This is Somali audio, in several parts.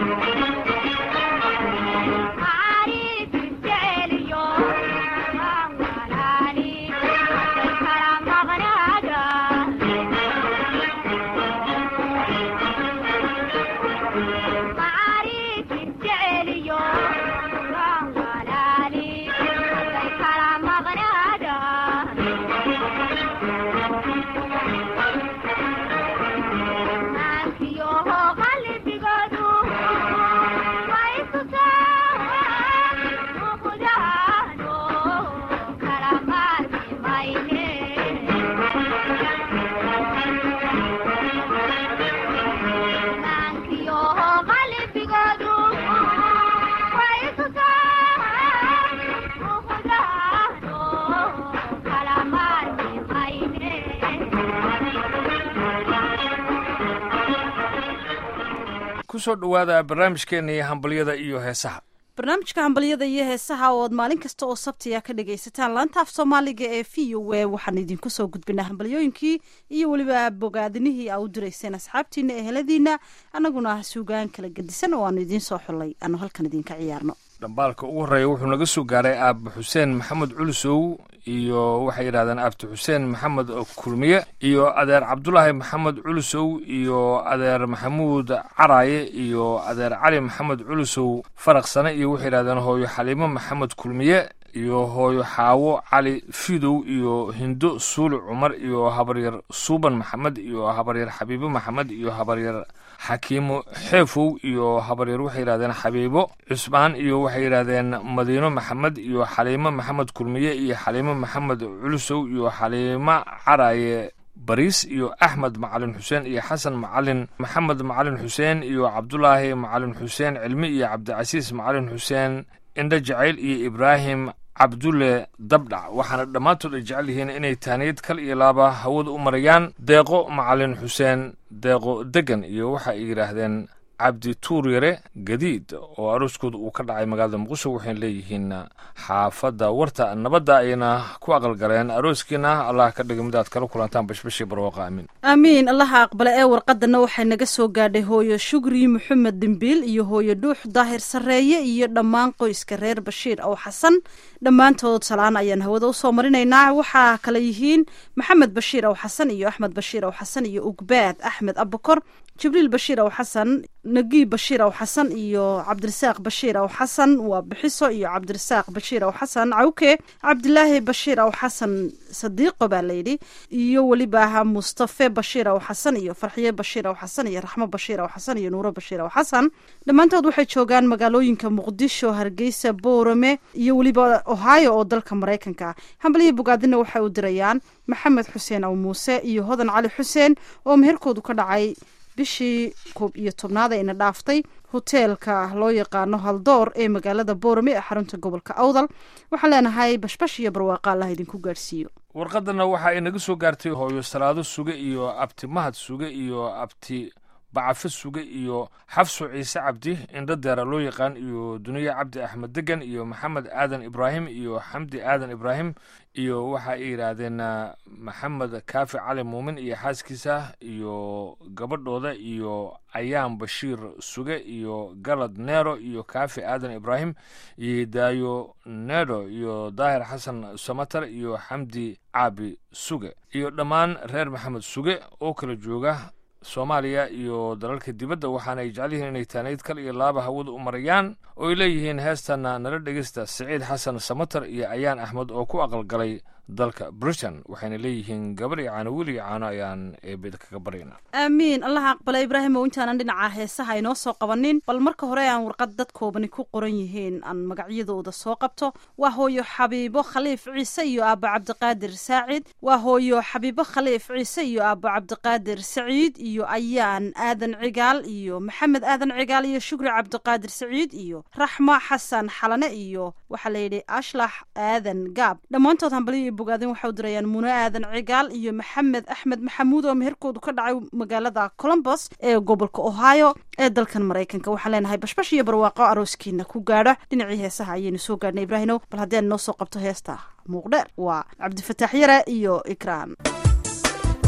kusoo dhowaada barnaamijkeena iyo hambalyada iyo heesaha barnaamijka hambalyada iyo heesaha oo aad maalin kasta oo sabtiya ka dhagaysataan laanta af soomaaliga ee v o a waxaan idinku soo gudbinaa hambalyooyinkii iyo weliba bogaadinihii aa u dirayseen asxaabtiina eheladiina annaguna suugaan kala gedisan oo aanu idiin soo xullay aanu halkan idinka ciyaarno dhambaalka ugu horreeya wuxuu naga soo gaaray aaba xuseen maxamed culusow iyo waxay yidhahdeen aabti xuseen maxamed kulmiye iyo adeer cabdulaahi maxamed culusow iyo adeer maxamuud caraaye iyo adeer cali maxamed culusow faraqsane iyo waxay yidhahdeen hooyo xaliimo maxamed kulmiye iyo hooyo xaawo cali fidow iyo hindo suuli cumar iyo habaryar suuban maxamed iyo habaryar xabiibo maxamed iyo habaryar xakiimo xeefow iyo habaryar waxay yidhahdeen xabiibo cusmaan iyo waxay yidhahdeen madiino maxamed iyo xaliimo maxamed kulmiye iyo xaliimo maxamed culusow iyo xaliimo caraaye bariis iyo axmed macalin xuseen iyo xasan macalin maxamed macalin xuseen iyo cabdulaahi macalin xuseen cilmi iyo cabdicasiis macalin xuseen indho jacayl iyo ibraahim cabdulle dabdhac waxaana dhammaantood ay jecel yihiin inay taaniyad kal iyo laaba hawada u marayaan deeqo macalin xuseen deeqo degan iyo waxa ay yidhaahdeen cabdi tuur yare gadiid oo arooskooda uu ka dhacay magaalada muqdisho waxayna leeyihiin xaafadda warta nabadda ayna ku aqalgaleen arooskiina allah ka dhiga mid aad kala kulantaan bashbashii barwaaqa amiin aamiin allaha aqbale ee warqadana waxay naga soo gaadhay hooyo shugri maxamed dimbiil iyo hooyo dhuux daahir sarreeye iyo dhammaan qoyska reer bashiir ow xasan dhammaantood salaan ayaan hawada usoo marinaynaa waxaa kale yihiin maxamed bashiir ow xasan iyo axmed bashiir ow xasan iyo ugbaad axmed abukor jibriil bashiir ow xasan nagiib bashiir ow xasan iyo cabdirasaaq bashiir ow xasan waa bixiso iyo cabdirasaaq bashiir ow xasan cawke cabdilaahi bashiir ow xasan sadiiqo baa layidhi iyo weliba mustafe bashiir ow xasan iyo farxiye bashiir ow xasan iyo raxmo bashiir ow xasan iyo nuuro bashiir ow xasan dhammaantood waxay joogaan magaalooyinka muqdisho hargeysa boorame iyo weliba ohio oo dalka maraykanka hambalihii bogaadina waxay u dirayaan maxamed xuseen ow muuse iyo hodan cali xuseen oo meherkoodu ka dhacay bishii koob iyo tobnaad ayna dhaaftay hoteelka loo yaqaano haldoor ee magaalada boorame ee xarunta gobolka awdal waxaan leenahay bashbash iyo barwaaqa allah idinku gaadhsiiyo warqadana waxa ay naga soo gaartay hooyo salaado suge iyo abti mahad suge iyo abti bacafo suge iyo xafso ciise cabdi indho deera loo yaqaan iyo duniye cabdi axmed degan iyo maxamed aadan ibraahim iyo xamdi aadan ibraahim iyo waxa ay yidhaahdeen maxamed kaafi cali muumin iyo xaaskiisa iyo gabadhooda iyo ayaan bashiir suge iyo galad neero iyo kaafi aadan ibraahim iyo daayo nedo iyo daahir xasan samatar iyo xamdi caabi suge iyo dhammaan reer maxamed suge oo kala jooga soomaaliya iyo dalalka dibadda waxaana ay jecel yihiin inay taanayd kal iyo laaba hawada u marayaan oo ay leeyihiin heestana nala dhegeysta siciid xasan samatar iyo ayaan axmed oo ku aqalgalay dalka britain waxayna leeyihiin gabar iyo caano wiil iyo caano ayaan eebeda kaga baryna aamiin allaha aqbala ibraahim oo intaanan dhinaca heesaha inoo soo qabanin bal marka hore aan warqad dad koobani ku qoran yihiin aan magacyadooda soo qabto waa hooyo xabiibo khaliif ciise iyo aabo cabdiqaadir saacid waa hooyo xabiibo khaliif ciise iyo aabo cabdiqaadir saciid iyo ayaan aadan cigaal iyo maxamed aadan cigaal iyo shukri cabdiqaadir saciid iyo raxmo xasan xalane iyo waxaa layidhi ashlax aadan gaab dhammaantood hambaliyo bogaadin waxay u dirayaan muno aadan cigaal iyo maxamed axmed maxamuud oo meherkoodu ka dhacay magaalada colombos ee gobolka ohio ee dalkan maraykanka waxaan leenahay bashbash iyo barwaaqo arooskiina ku gaadho dhinacii heesaha ayaynu soo gaadhnay ibraahinow bal haddii aan noo soo qabto heesta muuqdheer waa cabdifataax yare iyo ikraan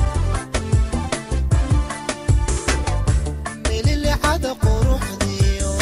mililixada quruxdiyo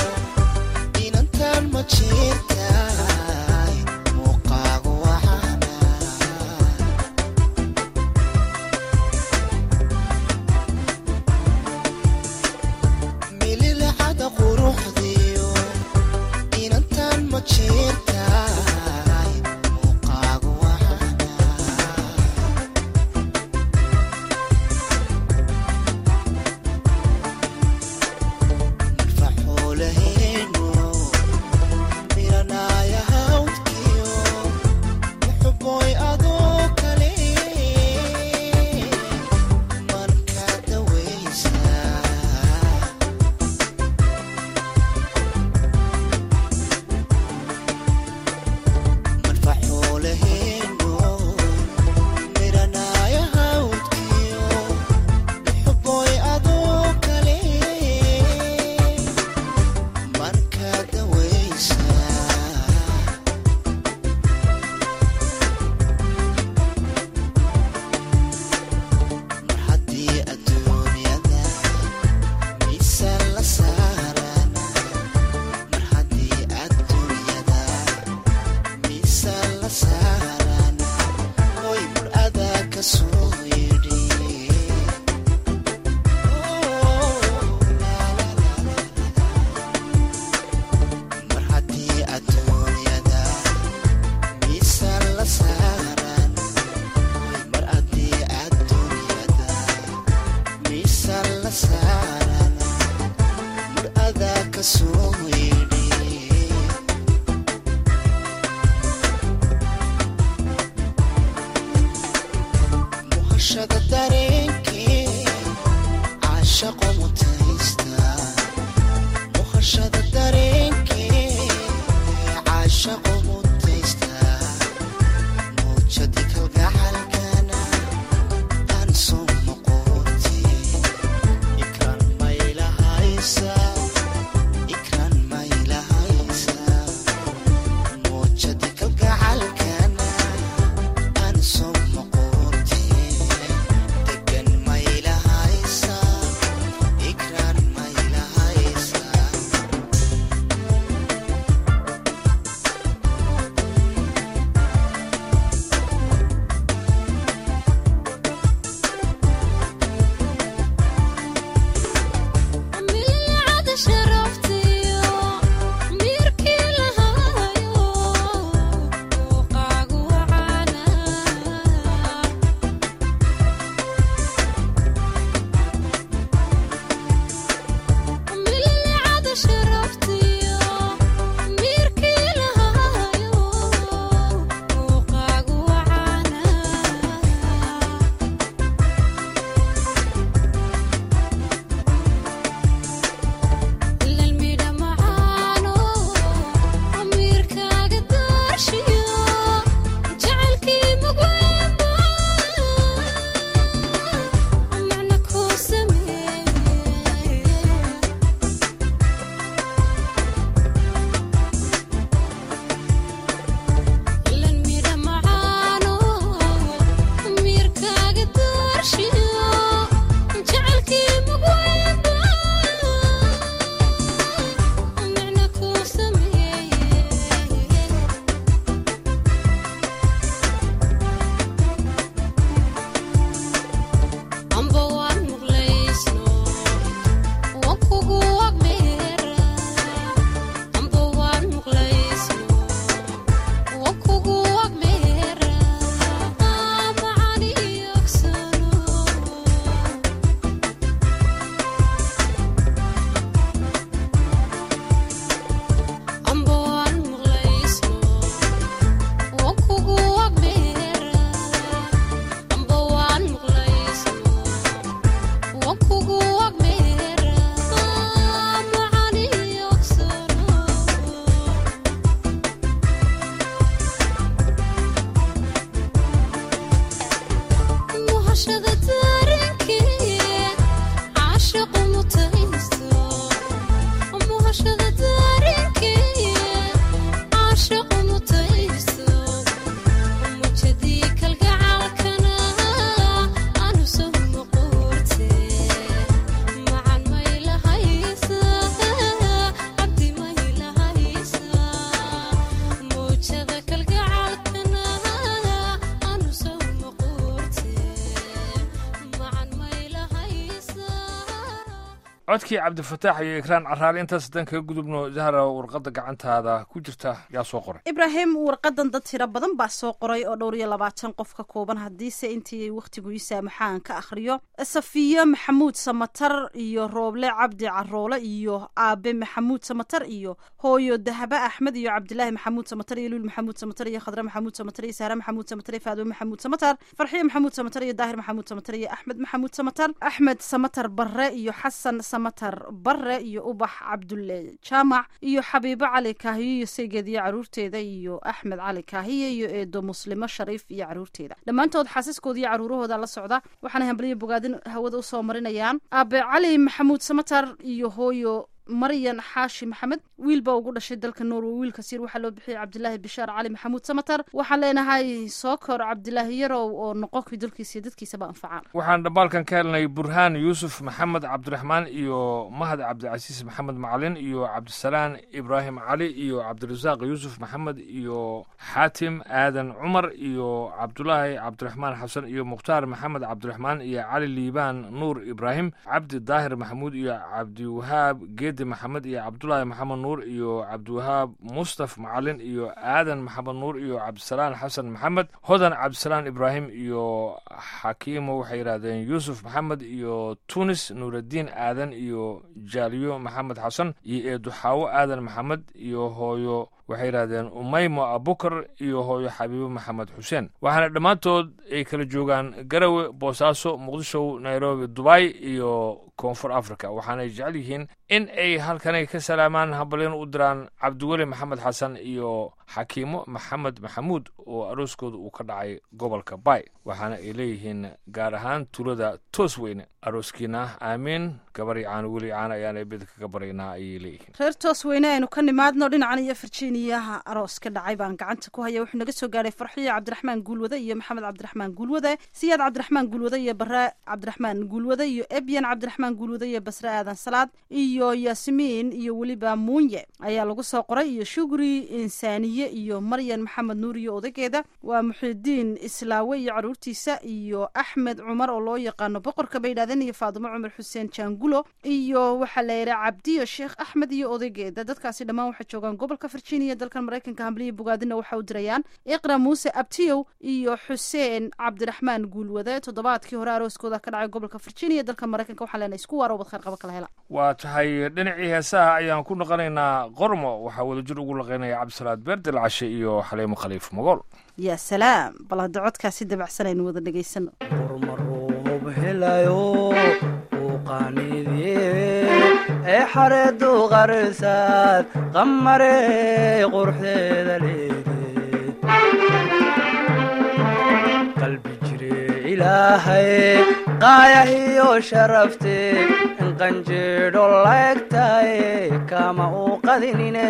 codkii cabdifataax iyo ikraan caraali intaas haddaan kaga gudubno zahra warqadda gacantaada ku jirta yaa soo qoray ibraahim warqadan dad tiro badan baa soo qoray oo dhowr iyo labaatan qof ka kooban haddiise intii wakhtigu ii saamaxaan ka akhriyo safiye maxamuud samatar iyo rooble cabdi caroole iyo aabe maxamuud samatar iyo hooyo dahabe axmed iyo cabdilaahi maxamuud samatar iyo luul maxamuud samatar iyo khadre maxamuud samatar iyo sahre maxamuud samatar iyo faadwe maxamuud samatar farxiye maxamuud samatar iyo daahir maxamuud samatar iyo axmed maxamuud samatar axmed samatar barre iyo xasan samatar barre iyo ubax cabdulle jaamac iyo xabiibo cali kaahiyo iyo saygeed iyo caruurteeda iyo axmed cali kaahiye iyo eedo muslimo shariif iyo caruurteeda dhammaantood xaasiskooda iyo caruurahooda la socda waxaana hambaliyo bogaadin hawada usoo marinayaan aabe cali maxamuud samatar iyo hooyo maryan xaashi maxamed wiil baa ugu dhashay dalka norway wiilkas yar waxaa loo bixiyay cabdilaahi bishaar cali maxamuud samatar waxaan leenahay soo kor cabdilaahi yarow oo noqonkii dalkiisa iyo dadkiisaba anfacaan waxaan dhambaalkan ka helnay burhaan yuusuf maxamed cabdiraxmaan iyo mahad cabdicasiis maxamed macalin iyo cabdisalaan ibraahim cali iyo cabdirasaaq yuusuf maxamed iyo xaatim aadan cumar iyo cabdulaahi cabdiraxmaan xasan iyo mukhtaar maxamed cabdiraxmaan iyo cali liibaan nuur ibraahim cabdi daahir maxamuud iyo cabdiwahaab geed cabdi maxamed iyo cabdulaahi maxamed nuur iyo cabdiwahaab mustaf macalin iyo aadan maxamed nuur iyo cabdisalaan xasan maxamed hodan cabdisalaan ibraahim iyo xakiimo waxay yidhahdeen yuusuf maxamed iyo tunis nuuraddiin aadan iyo jaaliyo maxamed xasan iyo eeduxaawo aadan maxamed iyo hooyo waxay yidhahdeen umaymo abukar iyo hooyo xabiibo maxamed xuseen waxaana dhammaantood ay kala joogaan garawe boosaaso muqdisho nairobi dubai iyo koonfur africa waxaanay jecel yihiin in ay halkanay ka salaamaan habalyan u diraan cabdiweli maxamed xasan iyo xakiimo maxamed maxamuud oo arooskooda uu ka dhacay gobolka bay waxaana ay leeyihiin gaar ahaan tuulada toos weyne arooskiina aamiin gabar yacaan weli caan ayaana bid kaga baryaynaa ayay leeyihiin reer toos weyne aynu ka nimaadno dhinacan iyo virginiyaha aroos ka dhacay baan gacanta ku haya wuxuu naga soo gaadhay farxiyo cabdiraxmaan guulwade iyo maxamed cabdiraxmaan guulwade siyaad cabdiraxmaan guulwade iyo bare cabdiraxmaan guulwade iyo ebyan cabdiraxmaan guulwade iyo basre aadan salaad iyo yaasimiin iyo weliba muunye ayaa lagu soo qoray iyo shugri insaaniye iyo maryan maxamed nuur iyo odageeda waa muxidiin islaawe iyo caruurtiisa iyo axmed cumar oo loo yaqaano boqorka bay yidhahdeen iyo faadimo cumar xuseen jaangulo iyo waxaa la yidhaha cabdiyo sheekh axmed iyo odageeda dadkaasi dhammaan waxay joogaan gobolka virginia dalkan maraykanka hambliya bogaadina waxa u dirayaan iqra muuse abtiyow iyo xuseen cabdiraxmaan guulwade toddobaadkii hore arooskooda ka dhacay gobolka virginia dalka maraykanka waxaa leenahay isku waaro wad khayr qaba kala hela waa tahay dhinacii heesaha ayaan ku noqonaynaa qormo waxaa wadajir ugu laqaynaya cabdisalaad beerdel cashe iyo xaliimo khaliif mogool yaa salaam bal hadda codkaasi dabacsan aynu wada dhegaysano qormaroob helayo uu qaaniidye ee xareedu qarsaad qamare quruxdeeda leede qalbi jire ilaahay qaayahiyo sharafte qanjeedho laegtaye kama uu qadinine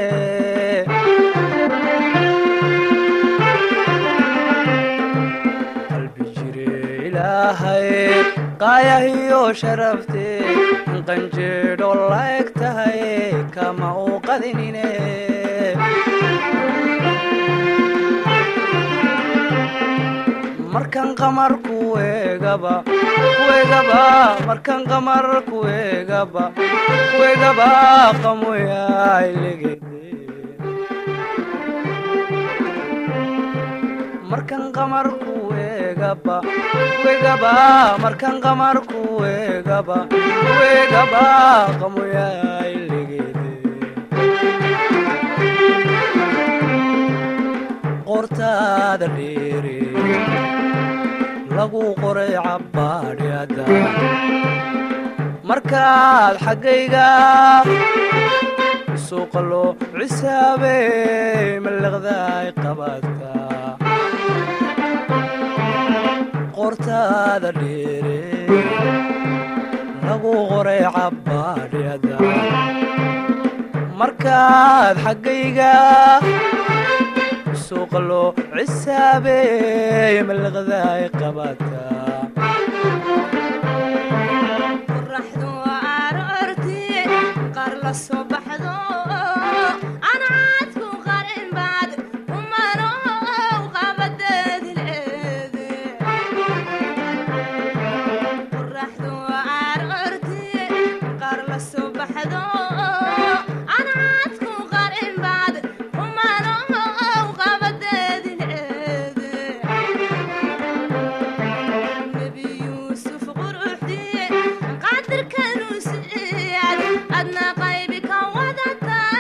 qalbi jire ilaahay qaayahiyo sharafte qanjeedho laegtahay kama uu qadinine markan qamar kuegaba kuegaba markan qamar kuegaba kuegaba qamoyailegede markan qamar kuegaba kuegaba markan qamar kuegaba kuegaba qamoyailegede qortaada dheere lagu qoray cabbaadhyada markaad xaggayga suuqa loo cisaabey mallaqdaay qabaadka qortaada dheere lagu qoray cabbaadhyada markaad xaggayga suuqa loo cisaabey mallaqdaay qabaadka qoraxdu aroortii qaar la soo baxdo ancaadku qarin baad umanow qabadeedi leede qoraxdu aroortii qaar la soo baxdo ancaadku qarin baad umanow qabadeedi leede nebi yuusuf quruxdii qadirkanuu siiyad adna qaybi ka wadata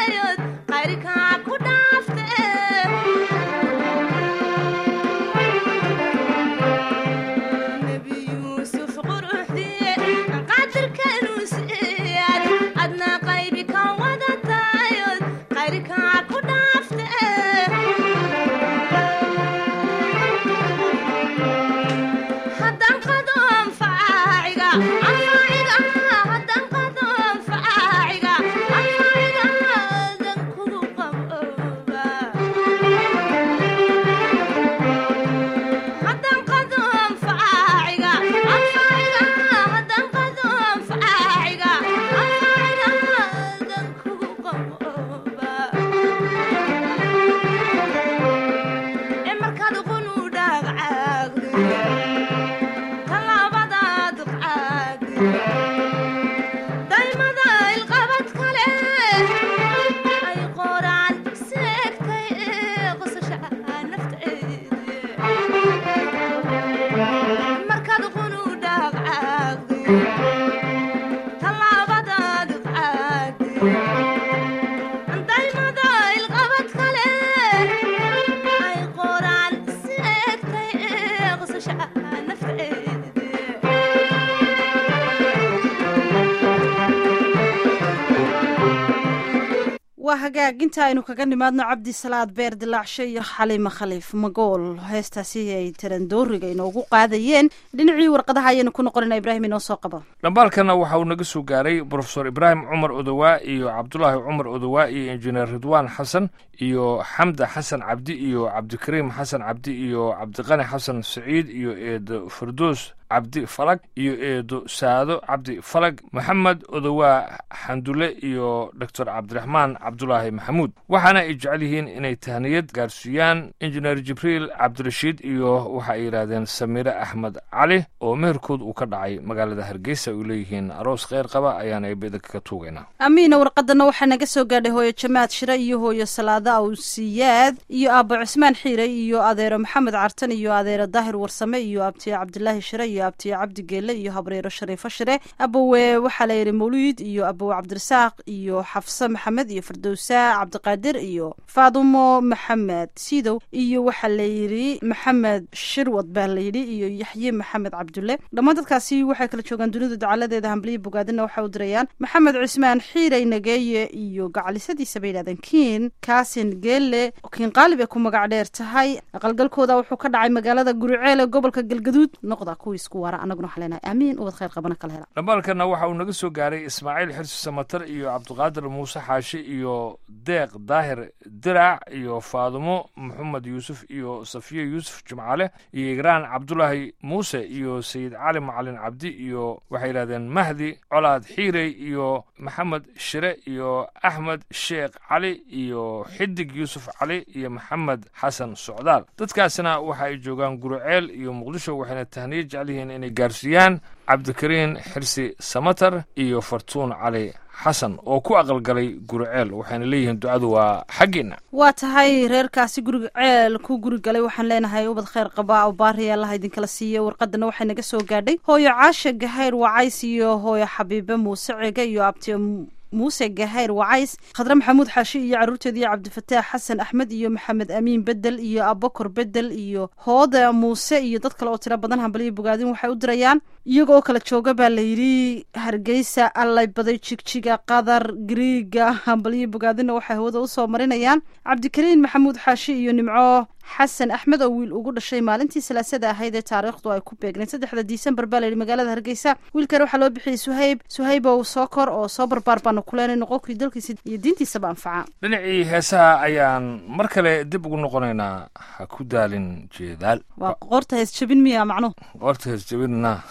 waa hagaag inta aynu kaga nimaadno cabdi salaad beer dilaacshe iyo xaliima khaliif magool heestaasi ay tarandooriga inoogu qaadayeen dhinacii warqadaha ayaynu ku noqonayna ibraahim inoo soo qabo dhambaalkana waxa uu naga soo gaaray brofesor ibraahim cumar odowaa iyo cabdulaahi cumar odowaa iyo injineer ridwaan xasan iyo xamda xasan cabdi iyo cabdikariim xasan cabdi iyo cabdiqani xasan saciid iyo eedo fardoos cabdi falag iyo eedo saado cabdi falag maxamed odowaa xandule iyo doctor cabdiraxmaan cabdulaahi maxamuud waxaana ay jecel yihiin inay tahniyad gaarsiiyaan injineer jibriil cabdirashiid iyo waxa ay yidhaahdeen samiire axmed cali oo meherkood uu ka dhacay magaalada hargeysa ay leeyihiin aroos kheyr qaba ayaana eebedaka ka tuugaynaa amiina warqadana waxaa naga soo gaadhay hooyo jamaad shire iyo hooyo salaada awsiyaad iyo aabo cusmaan xiire iyo adeero maxamed cartan iyo adeero daahir warsame iyo abtiye cabdilaahi shire iyo abtiye cabdi geele iyo habreero shariifo shire abowe waxaa la yidhi mawliid iyo abowe cabdirasaaq iyo xafse maxamed iyo firdowsa cabdiqaadir iyo faadumo maxamed sidow iyo waxaa la yidhi maxamed shirwad baa la yidhi iyo yaxye maxamed cabdulle dhammaan dadkaasi waxay kala joogaan dunida dacaladeeda hambliya bogaadina waxay u dirayaan maxamed cismaan xiirey nageeye iyo gacalisadiisa bay yidhahdeen kiin kaasin geelle kiin qaalib ay ku magac dheer tahay aqalgalkooda wuxuu ka dhacay magaalada guriceel ee gobolka galgaduud noqda kuwii isku waara annaguna waxaa leenahay aamiin ubad khayr qabana kala hela dhambaalkana waxa uu naga soo gaaray ismaaciil xirsi samatar iyo cabdiqaadir muuse xaashi iyo deeq daahir dirac iyo faadumo maxamed yuusuf iyo safiye yuusuf jimcaale iyo igraan cabdulaahi muuse iyo sayid cali macalin cabdi iyo waxay yidhahdeen mahdi colaad xiirey iyo maxamed shire iyo axmed sheekh cali iyo xidig yuusuf cali iyo maxamed xasan socdaal dadkaasina waxa ay joogaan guruceel iyo muqdisho waxayna tahniya jecel yihiin inay gaarsiiyaan cabdikariin xirsi samatar iyo fartuun cali xasan oo ku aqalgalay guruceel waxayna leeyihiin ducadu waa xaggiinna waa tahay reerkaasi guriga ceel ku guri galay waxaan leenahay ubad khayr qaba oo baariya allaha idinkala siiya warqadana waxay naga soo gaadhay hooyo caasha gahayr wacays iyo hooyo xabiibe muuse cege iyo abti muuse gahayr wacays khadre maxamuud xaashi iyo caruurteeda iyo cabdifataax xasan axmed iyo maxamed amiin bedel iyo abakor bedel iyo hooda muuse iyo dad kale oo tiro badan hambaliyo bogaadin waxay u dirayaan iyaga oo kala jooga baa la yidhi hargeysa allay baday jigjiga qatar griiga hambaliyo bogaadinna waxay hawada usoo marinayaan cabdikariin maxamuud xaashi iyo nimco xasan axmed oo wiil ugu dhashay maalintii salaasada ahayd ee taariikhdu ay ku beegnayd saddexda disembar baa layidhi magaalada hargeysa wiilkan waxaa loo bixiyey suhayb suhayb ow soo kor oo soo barbaar baanu kuleenay noqonkii dalkiisa iyo diintiisaba anfaca dhinacii heesaha ayaan mar kale dib ugu noqonaynaa ha ku daalin jeedaal waa qoorta hees jabin miya macnuhu qoorta heesjabinna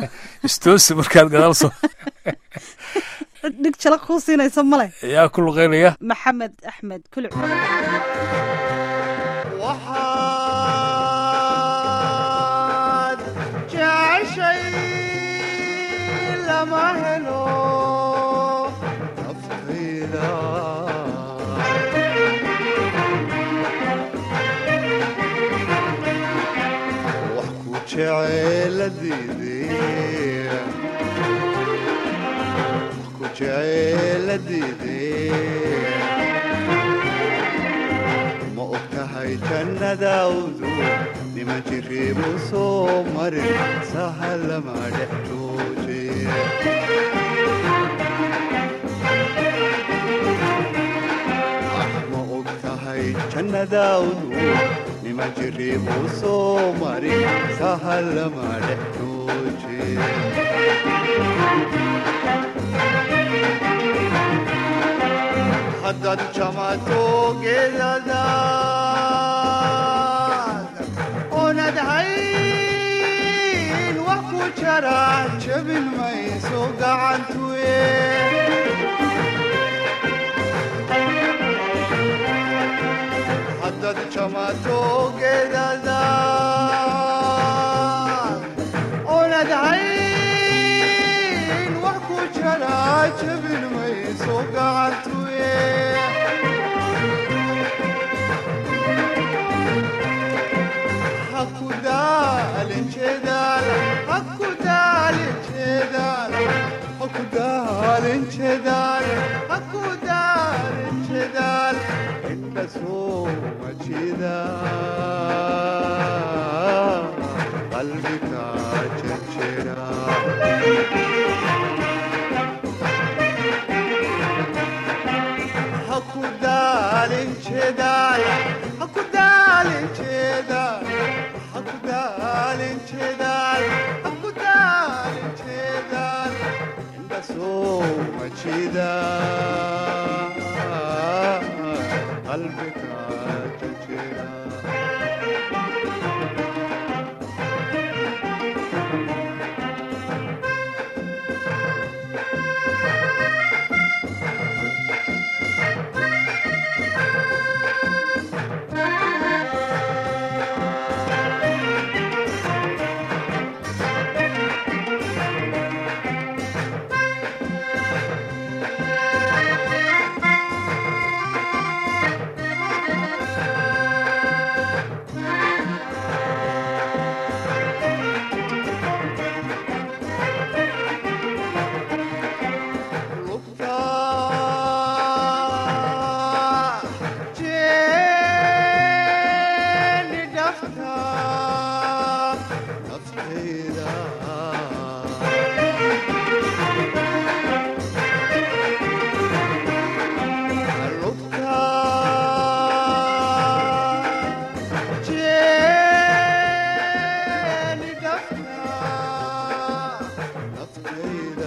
istoosi markaad gadaal soo dhig jala kuu siinaysa male yaa ku luqeynaya maxamed axmed kuluc waxaad jeceshay lama helo naftayda wax ku jeceeladiidee wax ku jeceeladiidee ma og tahay jannadaawdu niman jiriibu soo marin sahalama dhex jooje ma og tahay jannadaawdu niman jiriibu soo marin sahalama dhex jooje haddaad jamato geedadaad oonad hayn wax ku jara jabin mayso gacantuye haddaad jamato geedadaad oonad hayn wax ku jara jabin mayso gacantuye hakudaalin jeedaal hakudaalin jeedaal hakudaalin jeedaal hakudaalin jeedaal inta sooma jeeda qalbiga jejera daalin jeedaay ha ku daalin jeedaay ha ku daalin jeedaay ha ku daalin jeedaay indha soo ma jeedaa qalbiga jejera lugta jeeni dhafta naftayda lugta jeeni dhafta naftayda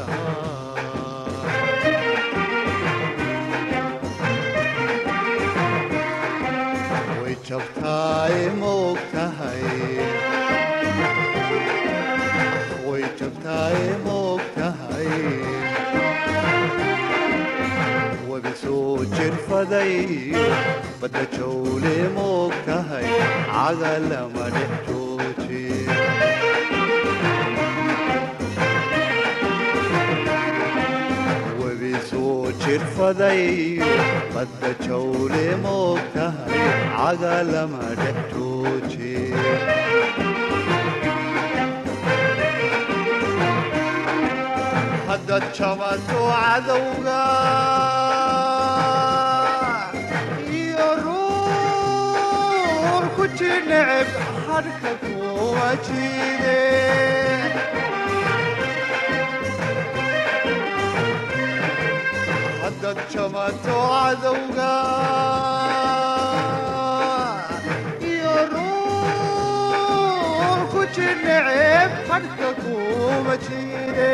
way jabtaay maog tahay way jabtaay maog tahay wabi soo jirfaday badda jawle maog tahay caga lama dhex jooji webi soo jirfaday badda jawle moog tahay caga lama dhex jooji haddaad jabato cadowga iyo ruux ku jineceb hadhka kuwa jiide haddaad jamato cadowga iyo ruux ku jineceb hadhka kuma jire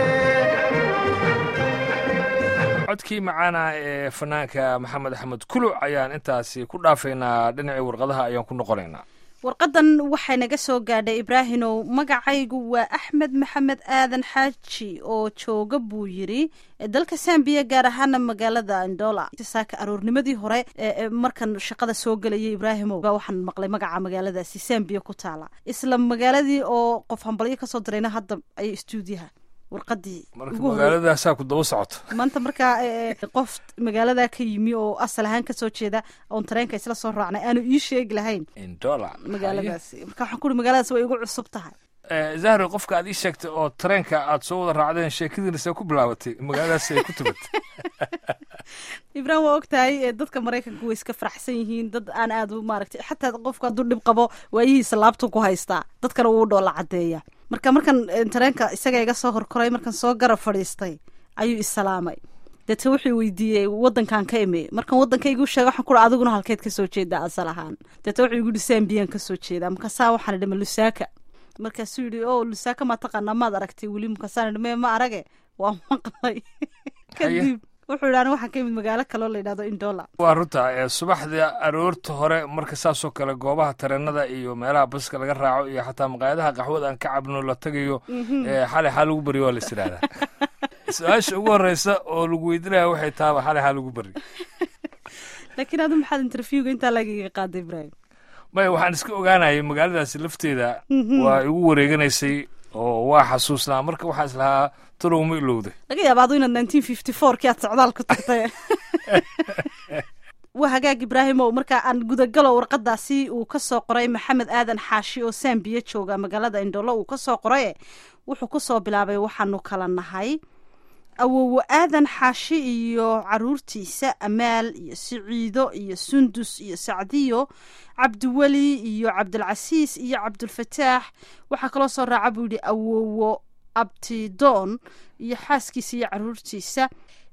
codkii macaana ee fanaanka maxamed axmed kuluc ayaan intaasi ku dhaafaynaa dhinacii warqadaha ayaan ku noqonaynaa warqadan waxay naga soo gaadhay ibraahinow magacaygu waa axmed maxamed aadan xaaji oo jooga buu yidhi dalka sambiya gaar ahaana magaalada andola saaka aroornimadii hore ee markan shaqada soo gelayay ibraahimow baa waxaan maqlay magaca magaaladaasi sambiya ku taala isla magaaladii oo qof hambalyo kasoo dirayna hadda ay stuudiyaha warqadii marka ugu hor- magaaladaasaa ku daba socoto maanta markaa eh, qof magaaladaa ka yimi oo asal ahaan kasoo jeeda oon tareenka isla soo raacnay aanu ii sheegi lahayn indola magaaladaasi marka waxaan kuuri magaaladaas way igu cusub tahay zahro qofka aad ii sheegtay oo tareenka aad soo wada raacdeen sheekadiinase ku bilaabatay magaaladaas ay ku tumatay ibrahim waa ogtahay eh, dadka maraykanku way iska faraxsan yihiin dad aan aad u maaragtay xataa qofka hadduu dhib qabo waayihiisa laabtu ku haystaa dadkana wuu dhoola cadeeya marka markan eh, tareenka isaga iga soo horkoray markan soo garab fadhiistay ayuu isalaamay deete wuxuu weydiiyey wadankan ka imi markan wadankaygu sheega waxaan kuhi adiguna halkeed kasoo jeedaa asal ahaan deete wuxuu igu yihi sambiyaan kasoo jeedaa markaasaa waxaan idhi ma lusaaka markaasuu yidhi o lusaaka ma taqaanaa maad aragtay weli markaasaan idhi me ma arage waa maqlay kadib wuxuu yidhi aniga waxaan ka imid magaalo kaloo la yidhahdo indola waa runta ee subaxda aroorta hore marka saasoo kale goobaha tareenada iyo meelaha baska laga raaco iyo xataa maqaayadaha qaxwada aan ka cabno la tagayo ee xalay xaa lagu baryo waa la isiraahdaa su-aasha ugu horeysa oo lagu weydiinaya waxay tahaba xalay xaa lagu baryo laakiin adu maxaad interviewga intaa lagaga qaaday ibrahim maya waxaan iska ogaanayay magaaladaasi lafteeda waa igu wareeganaysay oo waa xasuusnaa marka waxaa islahaa talow ma ilowday laga yaaba adu inaad nineteen fifty four kii aad socdaal ku tagtay waa hagaag ibraahim ow marka aan gudagalo warqadaasi uu ka soo qoray maxamed aadan xaashi oo sambiya jooga magaalada indholo uu ka soo qoray wuxuu ku soo bilaabay waxaanu kala nahay awowo aadan xaashi iyo caruurtiisa amaal iyo siciido iyo sundus iyo sacdiyo cabdiweli iyo cabdilcasiis iyo cabdulfataax waxaa kaloo soo raaca buu yidhi awowo abtidoon iyo xaaskiisa iyo caruurtiisa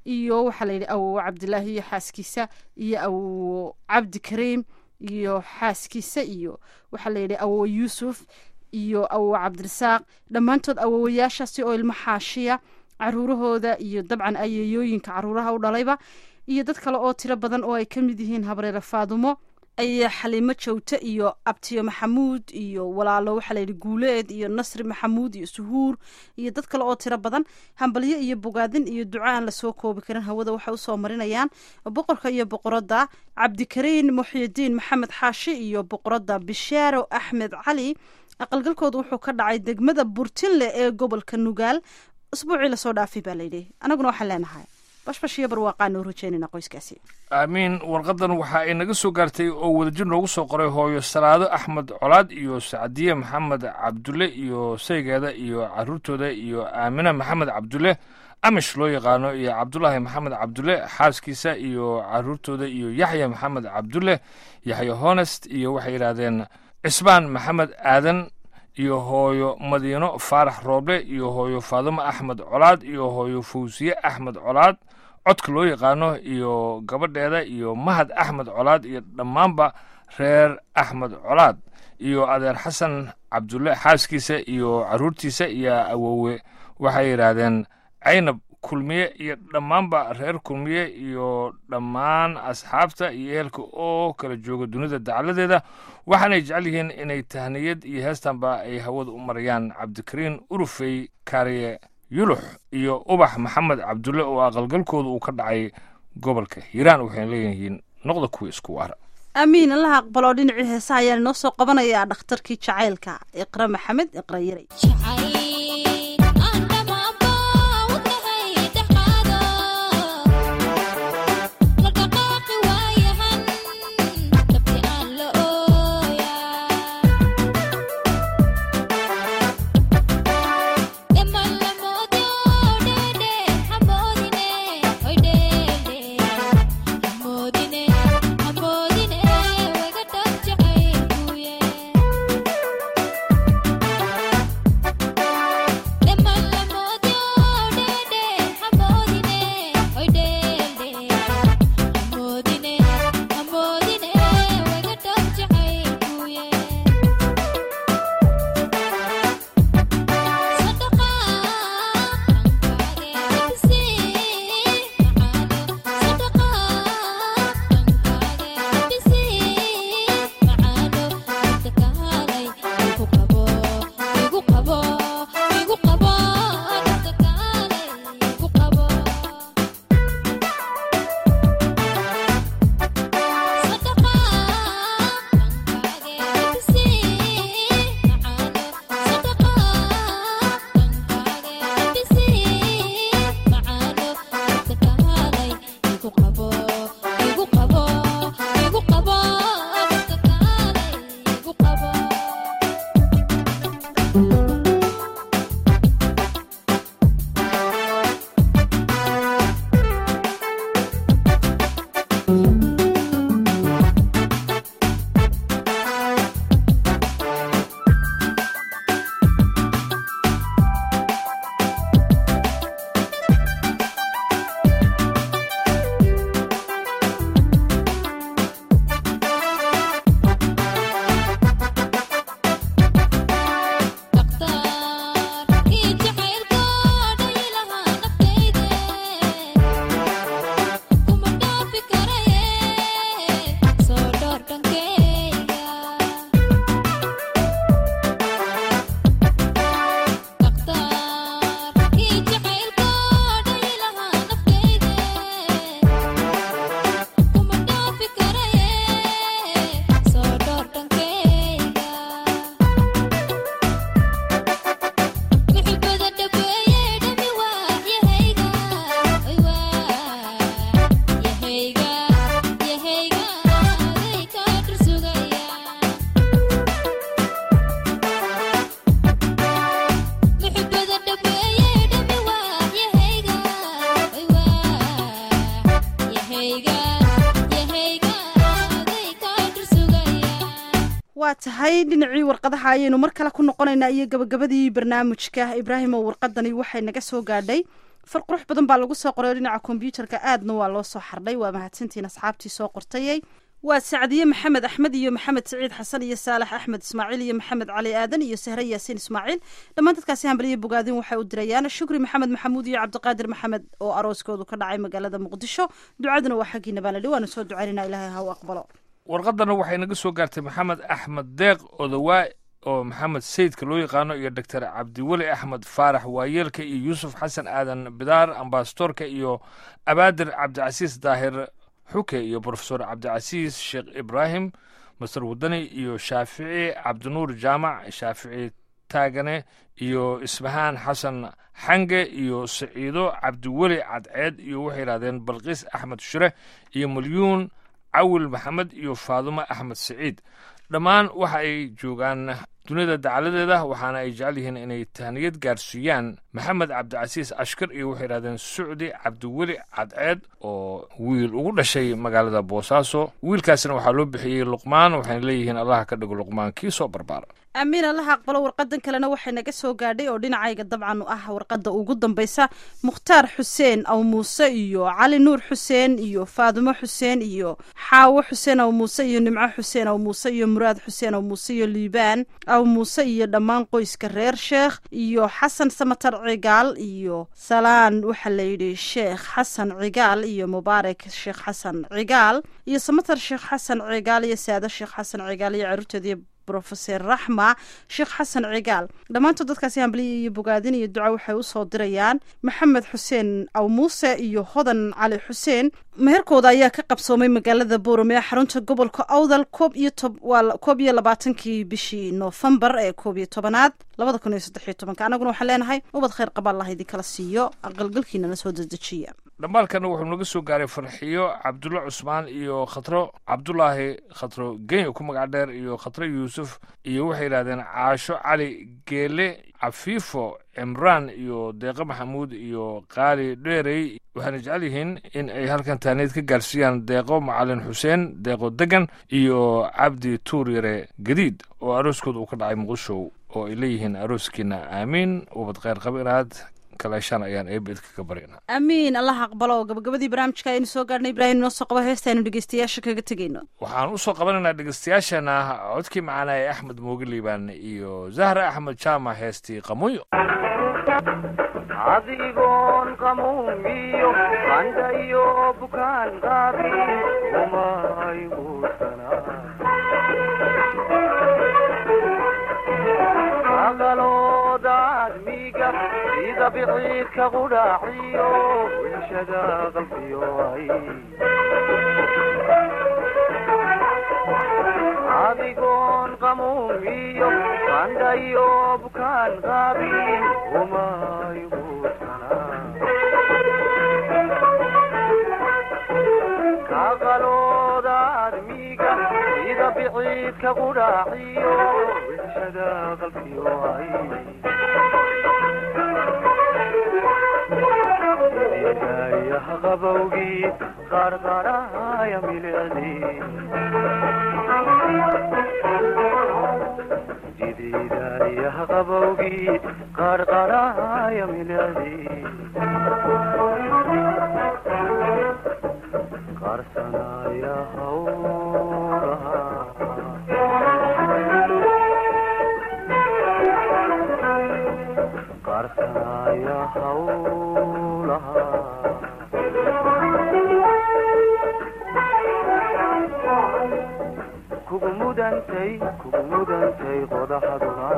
iyo waxaa la yidhi awowo cabdilaahi iyo xaaskiisa iyo awowo cabdi kariim iyo xaaskiisa iyo waxaa la yidhi awowo yuusuf iyo awowo cabdirasaaq dhammaantood awowayaashaasi oo ilmo xaashiya caruurahooda iyo dabcan ayeeyooyinka caruuraha u dhalayba iyo dad kale oo tiro badan oo ay ka mid yihiin habreere faadumo ayaa xaliimo jawte iyo abtiyo maxamuud iyo walaalo waxaa layidhi guuleed iyo nasri maxamuud iyo suhuur iyo dad kale oo tiro badan hambalyo iyo bogaadin iyo duco aan lasoo koobi karin hawada waxay usoo marinayaan boqorka iyo boqoradda cabdikariin muxyidiin maxamed xaashi iyo boqoradda bishaaro axmed cali aqalgalkooda wuxuu ka dhacay degmada burtinle ee gobolka nugaal usbuucii lasoo dhaafay baa layidhi anaguna waxaan leenahay bashbash iyo barwaaqaan noo rajeynayna qoyskaasi aamiin warqadan waxa ay naga soo gaartay oo wadajir noogu soo qoray hooyo salaado axmed colaad iyo sacdiye maxamed cabdulle iyo saygeeda iyo caruurtooda iyo aamine maxamed cabdulle amish loo yaqaano iyo cabdulaahi maxamed cabdulle xaaskiisa iyo caruurtooda iyo yaxya maxamed cabdulle yaxya honest iyo waxay yidhaahdeen cisbaan maxamed aadan iyo hooyo madiino faarax rooble iyo hooyo faadumo axmed colaad iyo hooyo fawsiye axmed colaad codka loo yaqaano iyo gabadheeda iyo mahad axmed colaad iyo dhammaanba reer axmed colaad iyo adeer xasan cabdulle xaaskiisa iyo caruurtiisa iyo awowe waxay yidhaahdeen caynab kulmiye iyo dhammaanba reer kulmiye iyo dhammaan asxaabta iyo ehelka oo kala jooga dunida dacaladeeda waxaanay jecel yihiin inay tahniyad iyo heestanba ay hawada u marayaan cabdikariin urufey kaariye yulux iyo ubax maxamed cabdulle oo aqalgalkooda uu ka dhacay gobolka hiiraan waxayna leeyihiin noqda kuwa isku waara aamiin allaha aqbaloo dhinacii heesaha ayaan inoo soo qabanayaa dhakhtarkii jacaylka iqra maxamed iqra yaray waa tahay dhinacii warqadaha ayaynu mar kale ku noqonaynaa iyo gabagabadii barnaamijka ibraahim oo warqadani waxay naga soo gaadhay far qurux badan baa lagu soo qoray oo dhinaca kombyuutarka aadna waa loo soo xardhay waa mahadsantiin asxaabtii soo qortayay waa sacdiye maxamed axmed iyo maxamed siciid xasan iyo saalax axmed ismaaciil iyo maxamed cali aadan iyo sahre yaasiin ismaaciil dhammaan dadkaasi hambaliyo bogaadin waxay u dirayaan shukri maxamed maxamuud iyo cabdiqaadir maxamed oo arooskoodu ka dhacay magaalada muqdisho ducaduna waa xaggiina baan lidhi waanu soo ducaynayna ilaahay ha u aqbalo warqadana waxay naga soo gaartay maxamed axmed deeq odawaa oo maxamed sayidka loo yaqaano iyo doctor cabdiweli axmed faarax waayeelka iyo yuusuf xasan aadan bidaar ambasadorka iyo abaadir cabdicasiis daahir xuke iyo brofesor cabdicasiis sheekh ibraahim masar wadani iyo shaafici cabdinuur jaamac shaafici taagane iyo isbahaan xasan xange iyo saciido cabdiweli cadceed iyo waxay yidhahdeen balqiis axmed shure iyo malyuun cawil maxamed iyo faadumo axmed saciid dhammaan waxa ay joogaan dunida dacaladeeda waxaana ay jecel yihiin inay tahniyad gaarsiiyaan maxamed cabdicasiis ashkar iyo waxay yidhahdeen sucdi cabdiweli cadceed oo wiil ugu dhashay magaalada boosaaso wiilkaasina waxaa loo bixiyey luqmaan waxayna leeyihiin allaha ka dhigo luqmaan kii soo barbaara amiin allaha aqbalo warqadan kalena waxay naga soo gaadhay oo dhinacayga dabcan ah warqadda ugu dambaysa mukhtaar xuseen aw muuse iyo cali nuur xuseen iyo faadumo xuseen iyo xaawo xuseen aw muuse iyo nimco xuseen aw muuse iyo muraad xuseen aw muuse iyo liibaan aw muuse iyo dhammaan qoyska reer sheekh iyo xasan samatar cigaal iyo salaan waxaa layidhi sheekh xasan cigaal iyo mubaarak sheekh xasan cigaal iyo samatar sheekh xasan cigaal iyo saado sheekh xasan cigaal iyo caruurteediiyo brofeser raxma sheekh xasan cigaal dhammaantood dadkaasi hambaliya iyo bogaadin iyo duca waxay usoo dirayaan maxamed xuseen aw muuse iyo hodan cali xuseen meherkooda ayaa ka qabsoomay magaalada boorame ee xarunta gobolka awdal koob iyo tob waa koob iyo labaatankii bishii noofembar ee koob iyo tobanaad labada kun iyo saddex iyo tobanka annaguna waxaan leenahay ubad khayr qaba allah idinkala siiyo aqalgalkiinana soo dedejiya dhambaalkana wuxuu naga soo gaaray farxiyo cabdulla cusmaan iyo khatro cabdulaahi khatro genya ku magac dheer iyo khatro yuusuf iyo waxay yidhahdeen caasho cali geele cafiifo cimraan iyo deeqo maxamuud iyo qaali dheerey waxaana jecel yihiin in ay halkan taaneed ka gaarsiiyaan deeqo macalin xuseen deeqo degan iyo cabdi tuur yare gadiid oo arooskooda uu ka dhacay muqdisho oo ay leeyihiin arooskiina aamiin ubad kheyr qaba inaad kaleeshaan ayaan eebedka ka baryna amiin allah aqbalo gabagabadii barnaamijka aynu soo gaarnay ibraahim inoo soo qabo heesta aynu dhegeystayaasha kaga tegeyno waxaan usoo qabanaynaa dhegeystayaashana codkii macaana ee axmed mooge liibaan iyo zahra axmed jaamac heestii qamuyo adigoon qamuumiyo qandhayo bukaan qaabi umayguursanaaqalooda admiga sida biciidka qudhaaciyo wilshada qalbiyo ay adigoon qamuumiyo qandhayo bukaan qaabin kaqalooda admiga sida biciidka qudhaaciyo wilshada qalbiyo ay yaha qabowgii qarqaraya milicdii jidiidayaha qabowgii qarqaraya milicdii qarsanaya hawlaha qarsanaya hawlaha kugu mudantay kugu mudantay qodaxaduna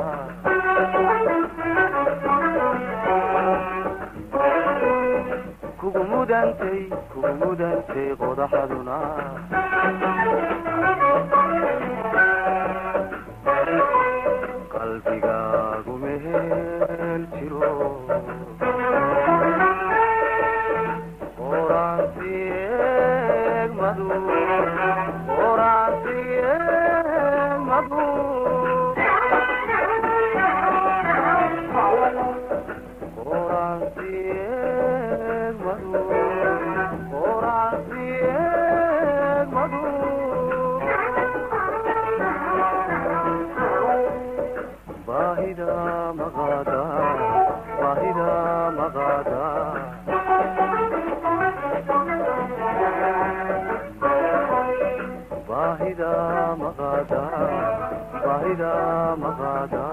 kugu mudantay kugu mudantay qodaxaduna qalbigaagu mehel jiro qoraansi eegmadu qoraansi eegmadu qoraansi eegmadu qoraansi eegmadu baahida maqaada baahida maqaada baahida maqaada baahida maqaada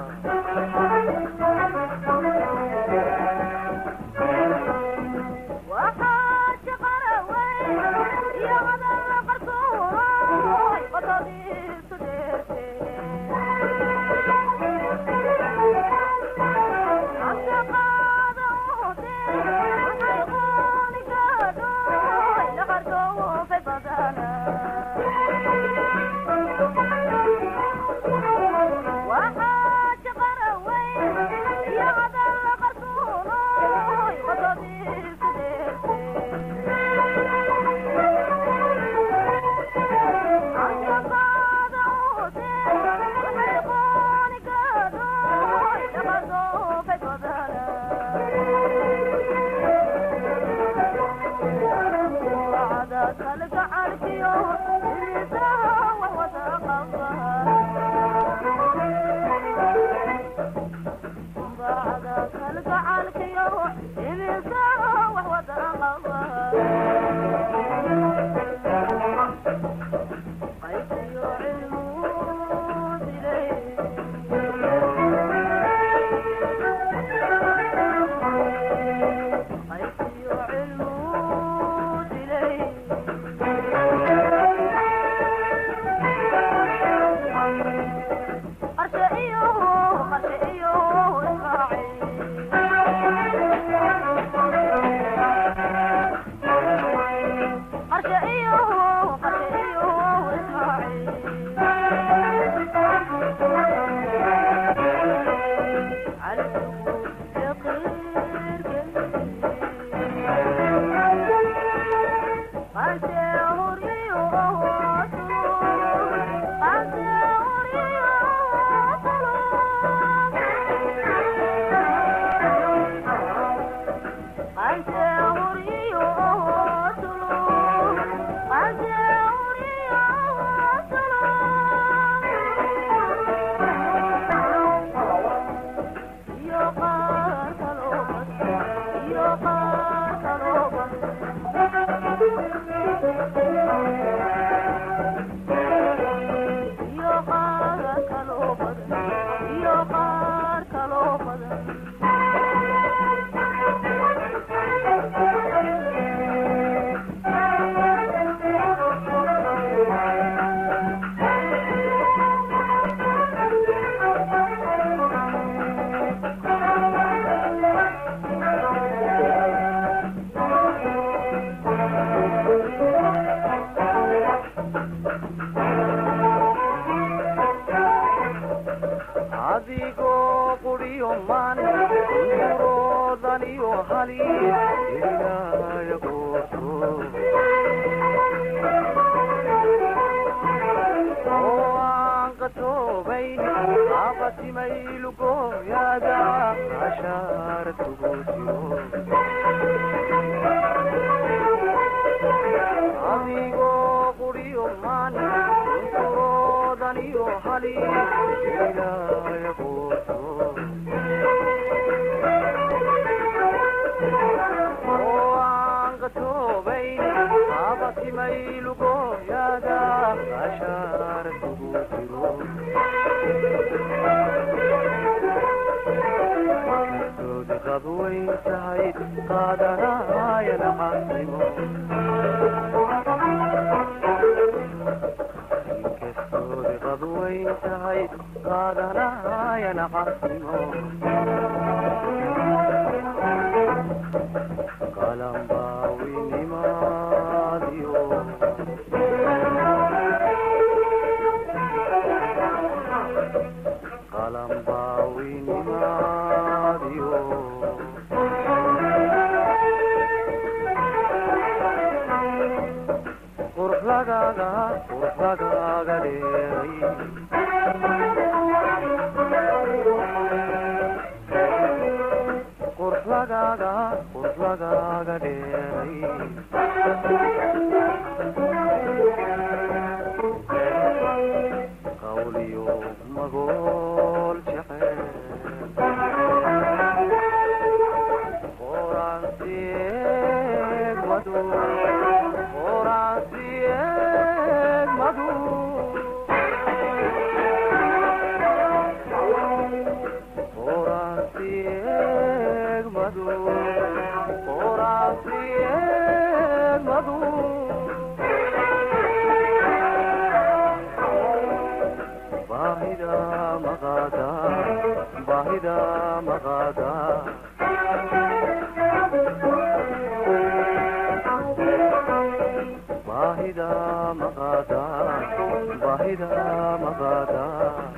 adigoo quriyo man uroodaniyo hali ilaya gooso oo aan qatoobayn qaabatimaylugoyaada ashaara tugu jiro adigoo quriyo man uroodaniyo hali ilaya gooso oo aan qatoobayn qaabatimaylugoyaada ashaara tugu jiro kastoodi qadwayn tahay qaadanaya nacasnimo inkastoodi qadwayn tahay qaadanaya nacasnimo qalanbaawinimaadiyo qalanbaawinimaadiyo qurux lagaaga qurux lagaaga dheeray qurux lagaaga qurux lagaaga dheeray qawliyo magool jecel qoraansiyeeg madu qoraansiyeeg bahida maqada bahida maqada